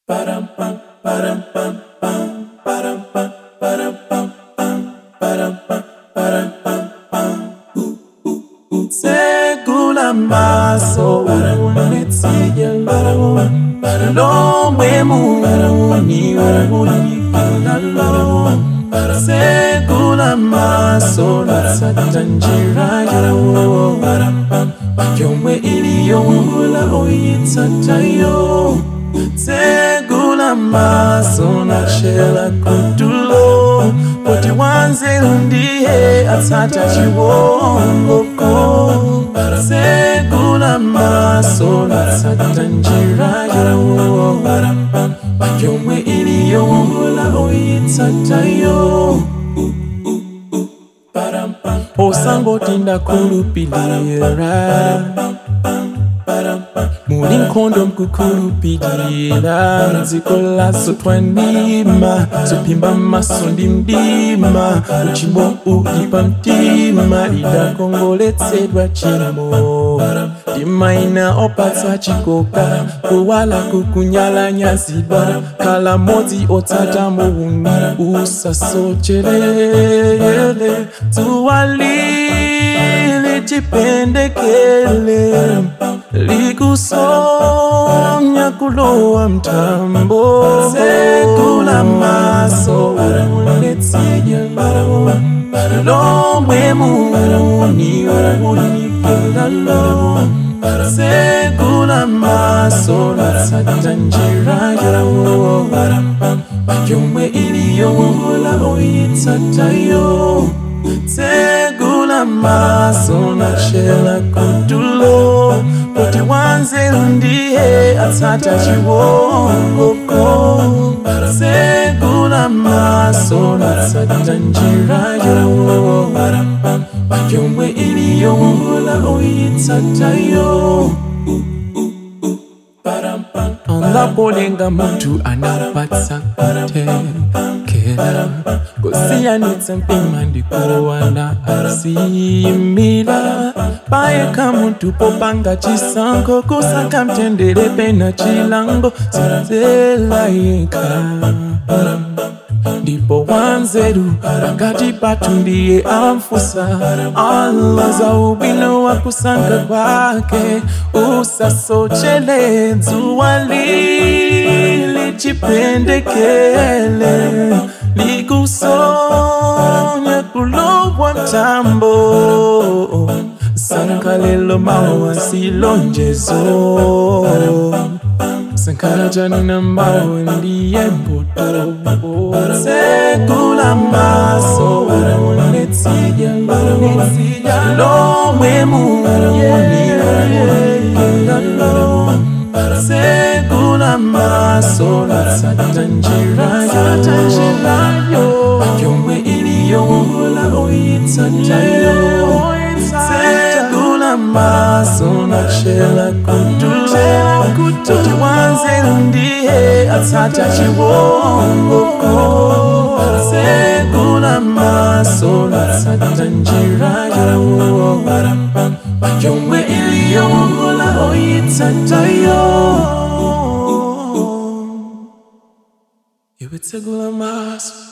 Segula maso unetiyelo Lomwe muni unikilalo Segula maso natsata njira yo Yomwe iliyongula oyitsatayo Segula maso nachela kutulo Poti wanze ndiye atsata chiwongoko Segula maso natsata njira yo Yomwe iliyongula oyitsatayo osangoti ndakulupilira muli nkhondo mkukhulupilira dziko laso twanima zopimba maso ndi mdima uchimo uli pa mtima idakongoletsedwa chimo ndimaina opatsa chikoka kuwala kukunyalanyazidwa khala modzi otsata muuni usasocherere dzuwa lili chipendekele likusonya kulowa mtambo sekula maso unetsiyelo lomwe muni unikilalo sekula maso natsata njira yo yomwe iliyongula oyitsatayo segula maso nachela kutulo poti wanze ndiye atsata chiwongoko segula maso natsata njira yo yomwe iliyongula oyitsatayo anapolenga muntu anapatsa kutekela kusiyanitsa mpima ndikuwana asimila payeka muntu popanga chisankho kusaka mtendere pena chilango zinzela yeka ndipo wanzeru pakati patu ndiye amfusa Allah za ubwino wa kusankha kwake usasochele dzuwa lili chipendekele likusonya kulowa mtambo sankalelo mawa silonjezo sankara janina mawe ndiye mbuto sekula maso unetsiyelo lomwe muniyelo segula maso natsata njira yo yomwe iliyongula oyitsatayo segula maso nachela kutulo kuti wanze ndiye atsata chiwongoko segula maso natsata njira yo yomwe iliyongula oyitsatayo iwe tsegula maso